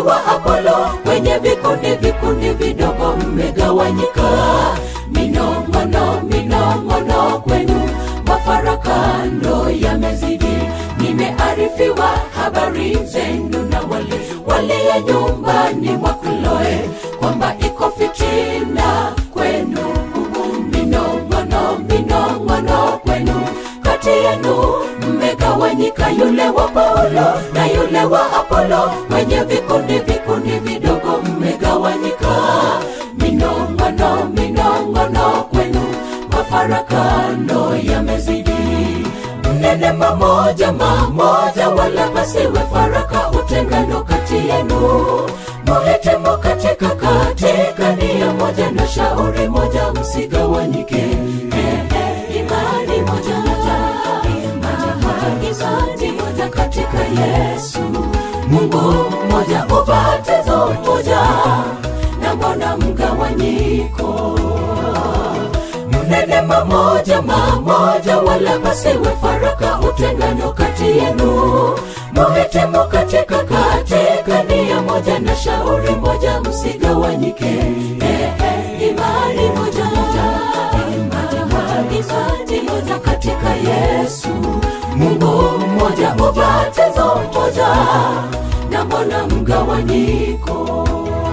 wa Apolo, kwenye vikundi vikundi vidogo mmegawanyika. Minong'ono, minong'ono kwenu, mafarakano yamezidi. Nimearifiwa habari zenu na wale walio nyumbani mwa Kloe kwamba iko fitina kwenu. Minong'ono, minong'ono kwenu, kati yenu mmegawanyika, yule wa Paulo na yule wa Apolo, kwenye vikundi vikundi vidogo mmegawanyika. Minong'ono, minong'ono kwenu, mafarakano yamezidi. Mnene mamoja mamoja, wala pasiwe faraka, utengano kati yenu. Muhitimu katika katika nia moja na shauri moja, msigawanyike. Eh, eh, imani moja moja, imani moja, imani moja katika Yesu. Mungu mmoja, ubatizo mmoja, na mbona mgawanyiko? Mnene mamoja mamoja, wala pasiwe faraka, utengano kati yenu. Muhitimu katika katika nia moja na shauri moja, msigawanyike. Eh, eh, imani moja moja, imani moja, imani moja katika Yesu. Mungu mmoja, ubatizo mmoja, na mbona mgawanyiko?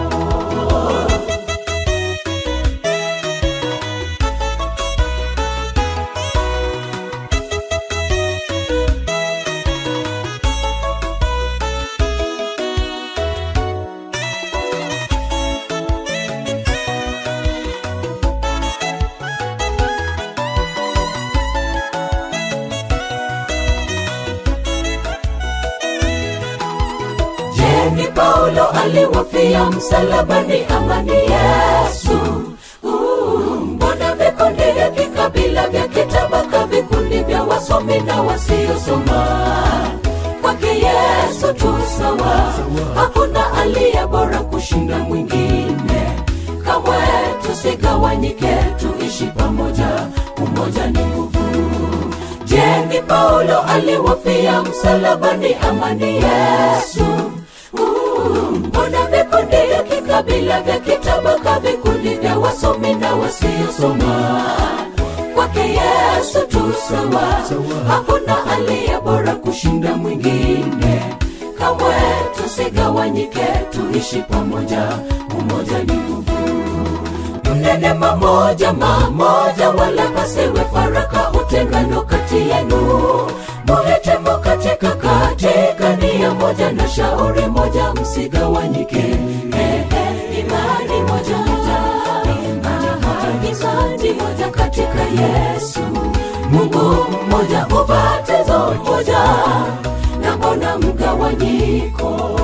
Je, ni Paulo aliwafia msalabani ama ni Yesu? Uh, Mbona vikundi vya kikabila vya kitabaka, vikundi vya wasomi na wasiosoma? Kwake Yesu tu sawa, hakuna aliye bora kushinda mwingine. Kamwe tusigawanyike, tuishi pamoja, umoja ni nguvu. Je, ni Paulo aliwafia msalabani ama ni Yesu? Uh, Mbona vikundi vya kikabila vya kitabaka, vikundi vya wasomi na wasiosoma? Kwake Yesu tu sawa, hakuna aliye bora kushinda mwingine. Kamwe tusigawanyike, tuishi pamoja, umoja ni nguvu mnene mamoja mamoja, wala pasiwe faraka, utengano kati yenu. Muhitimu katika katika nia moja na shauri moja, msigawanyike. Eh, eh, imani moja moja, imani moja, imani moja katika Yesu. Mungu mmoja, ubatizo mmoja, na mbona mgawanyiko?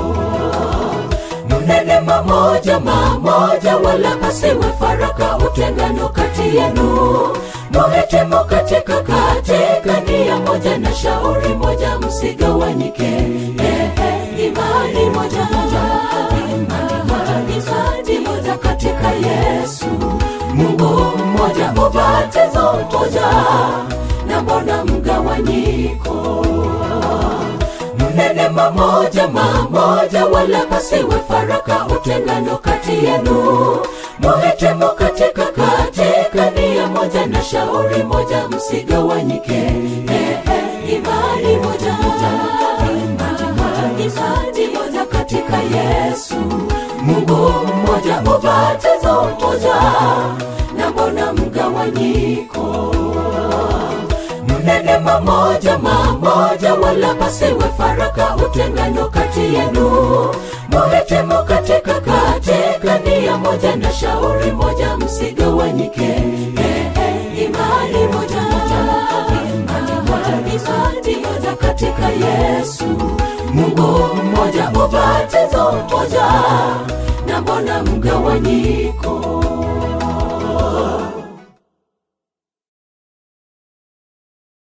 mnene mamoja mamoja, wala pasiwe faraka, utengano kati yenu. Muhitimu katika katika nia moja na shauri moja, msigawanyike. Eh, eh, imani moja moja, imani moja, imani moja katika Yesu. Mungu mmoja, ubatizo mmoja, na mbona mgawanyiko? mnene mamoja mamoja, wala pasiwe faraka, utengano kati yenu. Muhitimu katika katika nia moja na shauri moja, msigawanyike. Eh, eh, imani moja moja, imani moja, imani moja katika Yesu. Mungu mmoja, ubatizo mmoja, na mbona mgawanyiko? mnene mamoja mamoja, wala pasiwe faraka, utengano kati yenu. Muhitimu katika katika nia moja na shauri moja, msigawanyike. Eh, eh, imani moja moja, imani moja, imani moja katika Yesu. Mungu mmoja, ubatizo mmoja, na mbona mgawanyiko?